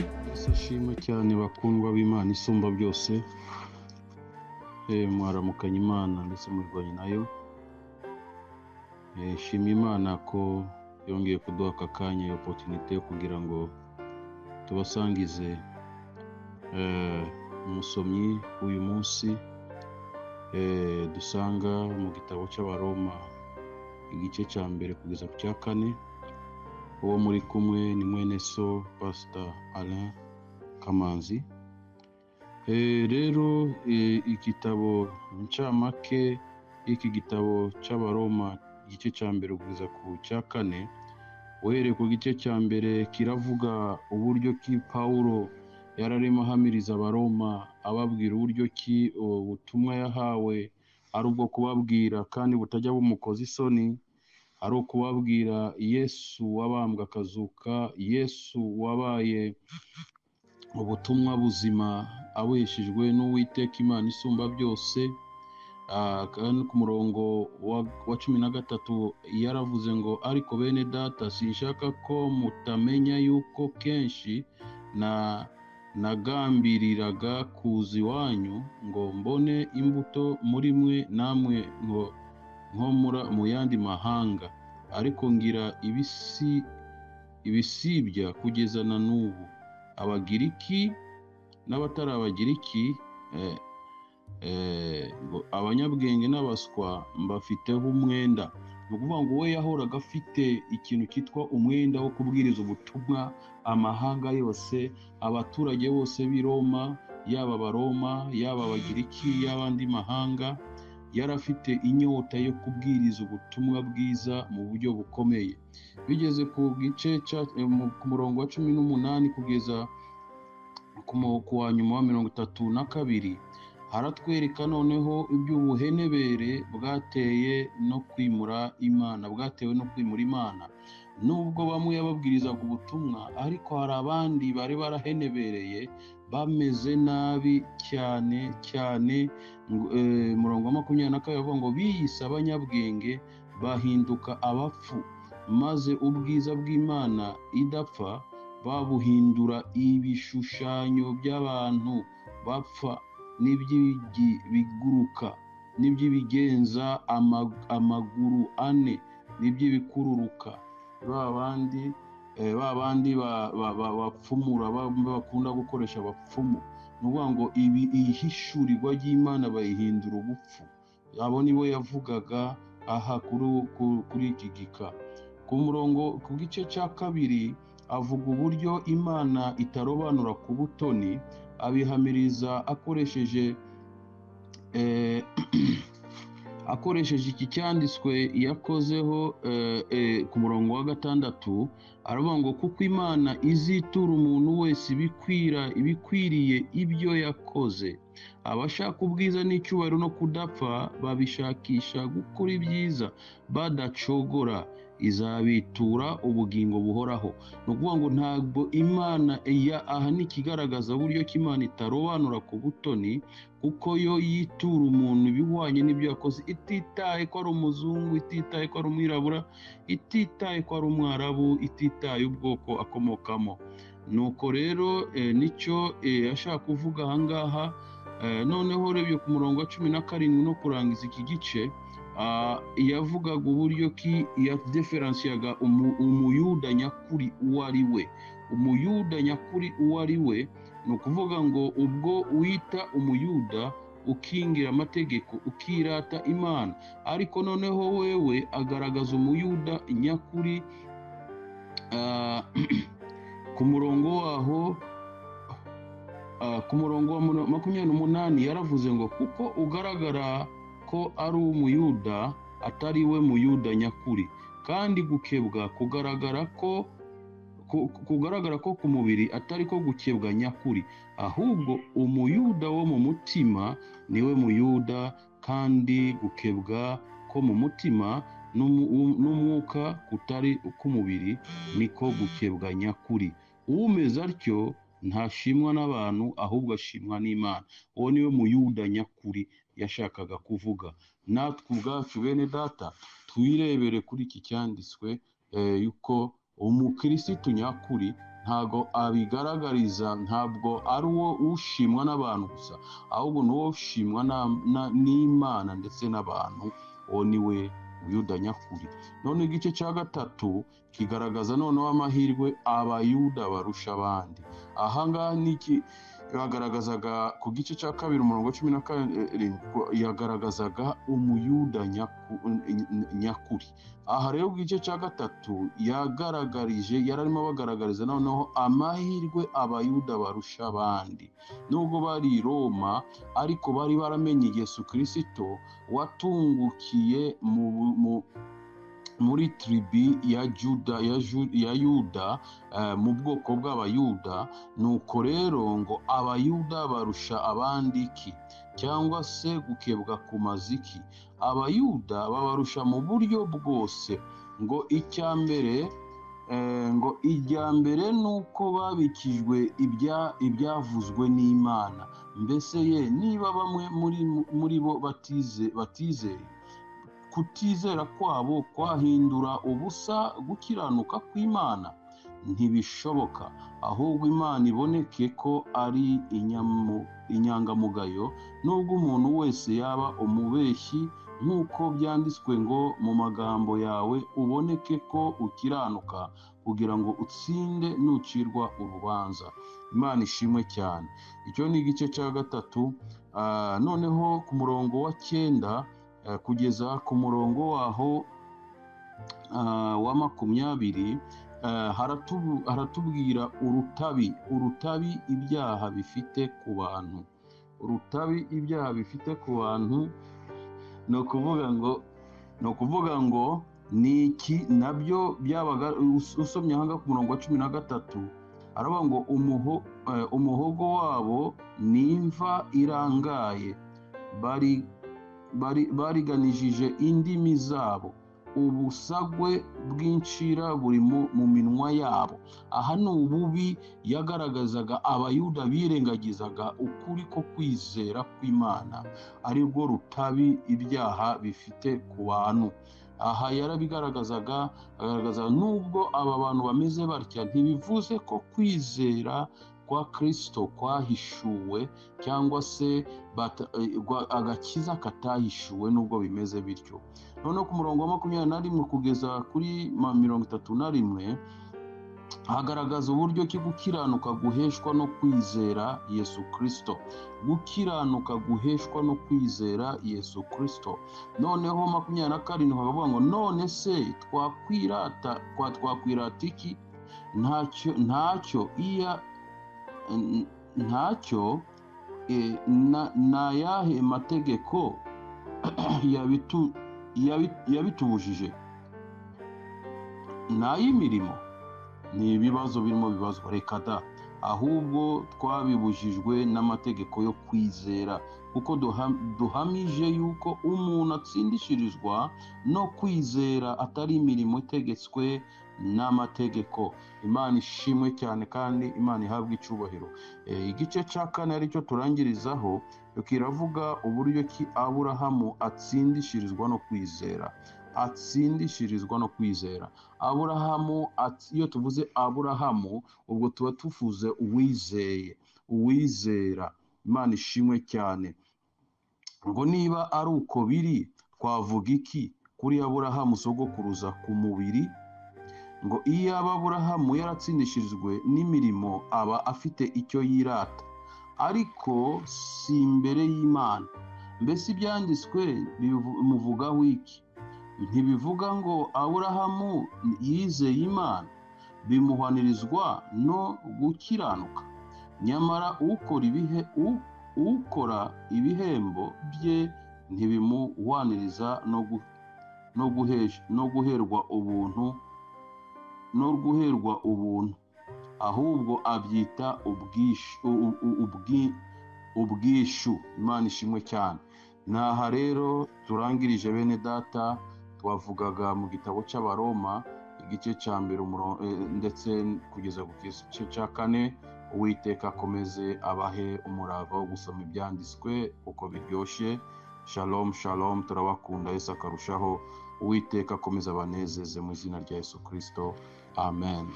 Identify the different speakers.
Speaker 1: Ndabashima cyane bakundwa b'Imana isumba byose, mwaramukanye Imana ndetse murwanya nayo, Eh, shima Imana ko yongeye kuduha aka kanya iyo opotunite yo kugira ngo tubasangize eh, umusomyi w'uyu munsi eh, dusanga mu gitabo cy'Abaroma igice cya mbere kugeza ku cya kane, uwo muri kumwe ni mwene so Pastor Alain Kamanzi. Eh, rero eh, igitabo incamake y'iki gitabo cy'Abaroma igice cya mbere kugeza ku cya kane, uhereye ku gice cya mbere kiravuga uburyo ki Pawulo yari arimo ahamiriza Abaroma ababwira uburyo ki ubutumwa yahawe ari ubwo kubabwira kandi butajya bumukoza isoni, ari ukubabwira Yesu wabambwe akazuka, Yesu wabaye ubutumwa buzima aboheshejwe n'Uwiteka Imana isumba byose, Ah, kandi ku murongo wa, wa cumi na gatatu yaravuze ngo ariko bene data sinshaka ko mutamenya yuko kenshi na nagambiriraga kuza iwanyu ngo mbone imbuto muri mwe namwe ngo nko mura mu yandi mahanga ariko ngira ibisi ibisibya kugeza na n'ubu abagiriki n'abatari abagiriki eh, eh, ngo abanyabwenge n'abaswa mbafiteho umwenda ni ukuvuga ngo we yahoraga afite ikintu cyitwa umwenda wo kubwiriza ubutumwa amahanga yose abaturage bose b'i Roma yaba abaroma yaba abagiriki y'abandi mahanga yari afite inyota yo kubwiriza ubutumwa bwiza mu buryo bukomeye bigeze ku gice cya- eh, mu- ku murongo wa cumi n'umunani kugeza ku mu- ku wa nyuma wa mirongo itatu na kabiri haratwereka noneho iby'ubuhenebere bwateye no kwimura imana bwatewe no kwimura imana nubwo bamwe yababwirizaga ubutumwa ariko hari abandi bari barahenebereye bameze nabi cyane cyane ngo- eh, murongo wa makumyabiri na kabiri avuga ngo biyise abanyabwenge bahinduka abapfu maze ubwiza bw'imana idapfa babuhindura ibishushanyo by'abantu bapfa n'iby'ibiguruka n'iby'ibigenza ama- amaguru ane n'iby'ibikururuka ba bandi eh, ba bandi ba- ba- ba- bapfumura ba- bakunda gukoresha abapfumu ni ukuvuga ngo ibi ihishurirwa ry'imana bayihindura ubupfu abo ni bo yavugaga aha kuri ku- kuri iki gika ku murongo ku gice cya kabiri avuga uburyo imana itarobanura ku butoni abihamiriza akoresheje eh, akoresheje iki cyanditswe yakozeho eh, eh, ku murongo wa gatandatu aravuga ngo kuko imana izitura umuntu wese ibikwira ibikwiriye ibyo yakoze abashaka ubwiza n'icyubahiro no kudapfa babishakisha gukora ibyiza badacogora izabitura ubugingo buhoraho ni ukuvuga ngo ntabwo imana ya- aha ni ikigaragaza uburyo ko imana itarobanura ku butoni kuko yo yitura umuntu ibihwanye n'ibyo yakoze ititaye ko ari umuzungu ititaye ko ari umwirabura ititaye ko ari umwarabu ititaye ubwoko akomokamo nuko rero eh, nicyo eh, yashaka kuvuga aha ngaha Eh, noneho urebye ku murongo wa cumi na karindwi no kurangiza iki gice ah, yavugaga uburyo ki yadeferansiyaga umu- umuyuda nyakuri uwo ari we umuyuda nyakuri uwo ari we ni ukuvuga ngo ubwo wita umuyuda ukingira amategeko ukirata imana ariko noneho wewe agaragaza umuyuda nyakuri ah, ku murongo waho Ah, ku murongo wa muno- makumyabiri n'umunani yaravuze ngo kuko ugaragara ko ari umuyuda atari we muyuda nyakuri kandi gukebwa kugaragara ko ku- kugaragara ko ku mubiri atari ko gukebwa nyakuri ahubwo umuyuda wo mu mutima niwe muyuda kandi gukebwa ko mu mutima n'umu- n'umwuka kutari uk'umubiri niko gukebwa nyakuri umeze atyo ntashimwa n'abantu ahubwo ashimwa n'imana uwo niwe muyuda nyakuri yashakaga kuvuga natwe ubwacu bene data twirebere kuri iki cyanditswe eh, yuko umukirisitu nyakuri ntabwo abigaragariza ntabwo ari uwo ushimwa n'abantu gusa ahubwo n'uwo ushimwa na- na- n'imana ndetse n'abantu uwo ni we muyuda nyakuri none igice cya gatatu kigaragaza noneho amahirwe abayuda barusha abandi ahangaha niki yagaragazaga ku gice cya kabiri umurongo wa cumi na karindwi yagaragazaga umuyuda nyaku- nyakuri aha rero ku gice cya gatatu yagaragarije yari arimo abagaragariza noneho amahirwe abayuda barusha abandi nubwo bari i roma ariko bari baramenye yesu kirisito watungukiye mu, mu, muri tribi ya juda ya, Ju- ya yuda eh, mu bwoko bw'abayuda nuko rero ngo abayuda barusha abandi iki cyangwa se gukebwa ku maziki abayuda babarusha mu buryo bwose ngo icya mbere eh, ngo ijya mbere ni uko babikijwe ibya- ibyavuzwe n'imana mbese ye niba bamwe muri, muri bo batize batizeye kutizera kwabo kwahindura ubusa gukiranuka kw'imana ntibishoboka ahubwo imana iboneke ko ari inyamu- inyangamugayo nubwo umuntu wese yaba umubeshyi nk'uko byanditswe ngo mu magambo yawe uboneke ko ukiranuka kugira ngo utsinde nucirwa urubanza imana ishimwe cyane icyo ni igice cya gatatu Ah, noneho ku murongo wa cyenda eh, kugeza ku murongo waho ah, wa makumyabiri eh, haratubu- haratubwira urutabi urutabi ibyaha bifite ku bantu urutabi ibyaha bifite ku bantu ni ukuvuga ngo ni ukuvuga ngo ni iki nabyo byabaga us- usomye ahanga ku murongo wa cumi na gatatu aravuga ngo umuho, eh, umuhogo wabo ni imva irangaye bari bari- bariganishije indimi zabo ubusagwe bw'incira buri mu mu minwa yabo aha ni ububi yagaragazaga abayuda birengagizaga ukuri ko kwizera kw'imana ari bwo rutabi ibyaha bifite ku bantu aha yarabigaragazaga agaragaza nubwo aba bantu bameze batya ntibivuze ko kwizera kwa kirisito kwahishuwe cyangwa se bata- eh, gwa- agakiza katahishuwe nubwo bimeze bityo noneho ku murongo wa makumyabiri na rimwe kugeza kuri ma- mirongo itatu na rimwe hagaragaza uburyo ki gukiranuka guheshwa no kwizera yesu kirisito gukiranuka guheshwa no kwizera yesu kirisito noneho makumyabiri na karindwi bakavuga ngo none se twakwirata kwa- twakwirata iki ntacyo ntacyo iya n- ntacyo eh, na- ni ayahe mategeko yabitu- yabi- yabitubujije ni ay'imirimo ni ibibazo birimo bibazwa reka da ahubwo twabibujijwe n'amategeko yo kwizera kuko duha- duhamije yuko umuntu atsindishirizwa no kwizera atari imirimo itegetswe n'amategeko imana ishimwe cyane kandi imana ihabwa icyubahiro Eh, igice cya kane aricyo turangirizaho kiravuga uburyo ki aburahamu atsindishirizwa no kwizera atsindishirizwa no kwizera aburahamu ats- iyo tuvuze aburahamu ubwo tuba tuvuze uwizeye uwizera imana ishimwe cyane ngo niba ari uko biri twavuga iki kuri aburahamu sogokuruza ku mubiri ngo iyo aba aburahamu yaratsindishirijwe n'imirimo aba afite icyo yirata ariko si imbere y'imana mbese ibyanditswe bivu- muvugaho iki ntibivuga ngo aburahamu yizeye imana bimuhanirizwa no gukiranuka nyamara ukora ibihe u- ukora ibihembo bye ntibimuhwaniriza no gu- no guhesha- no guherwa ubuntu no guherwa ubuntu ahubwo abyita ubwishu u- u- ubwi- ubwishu imana ishimwe cyane naha rero turangirije bene data twavugaga mu gitabo cy'abaroma igice cya mbere umuro- eh, ndetse kugeza ku gice cya kane uwiteka akomeze abahe umurava wo gusoma ibyanditswe uko biryoshye shalom shalom turabakunda yesu akarushaho uwiteka akomeze abanezeze mu izina rya yesu kirisito amen